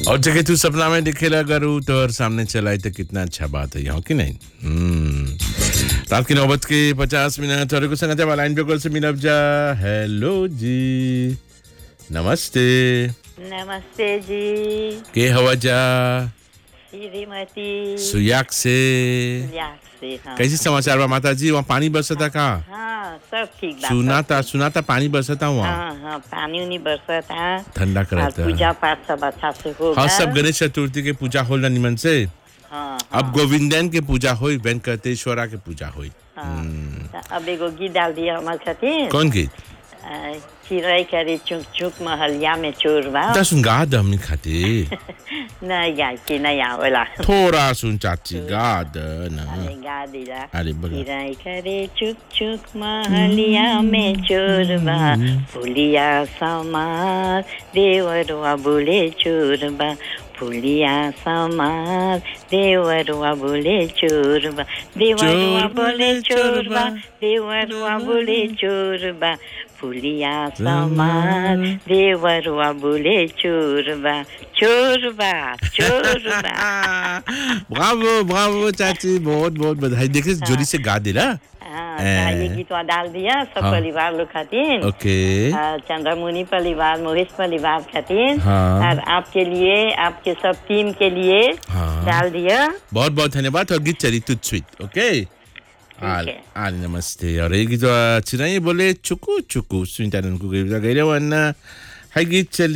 और जगह तू सपना में दिखेला अगर ऊ तोहर सामने चलाई तो कितना अच्छा बात है यहाँ की नहीं हम्म। रात की नौबत के पचास मिनट और को संगत है लाइन पे कॉल से मिलब जा हेलो जी नमस्ते नमस्ते जी के हवा जा श्रीमती सुयाक से याक से हाँ कैसे समाचार बा माता जी वहाँ पानी बरसता का हाँ सब ठीक बा सुनाता सुनाता पानी बरसता वहाँ हाँ हाँ पानी उनी बरसत है ठंडा और करता पूजा पाठ सब अच्छा से होगा हाँ सब गणेश चतुर्थी के पूजा होला निमन से हाँ अब गोविंदन के पूजा होई वेंकटेश्वरा के पूजा होई हाँ त अब एगो गीत डाल दिया हमार खातिर कौन गीत अ, चिड़ै करे चुक चुक महलिया में चोर बा ता सुन गा द हमनी खातिर नहीं गाय के नहीं आवेला थोड़ा सुन चाची गा द न अरे गा दिला अरे बोलो चिड़ै करे चुक चुक महलिया में चोर बा फुलिया समार देवरुआ बोले चोर बा फुलिया समार देवरुआ बोले चोर बा देवरुआ चोर बोले चोर बा बा, देवरुआ बोले चोर बा फुलिया समार देवरुआ बोले चोर बा चोर बा चोर बा ब्रावो ब्रावो चाची बहुत बहुत बधाई देखिए जोरी से गा दे ना हाँ ए। ये गीतवा डाल दिया सब हाँ। परिवार लोग खातिर ओके आ, चंद्रमुनि परिवार मोहिश परिवार खातिर हाँ। और आपके लिए आपके सब टीम के लिए हाँ। डाल दिया बहुत बहुत धन्यवाद और गीत चली तुझ स्वीट ओके आल है। आल नमस्ते और ये गीत चिराई बोले चुकू चुकू सुनीता को गई वरना हाई गीत चली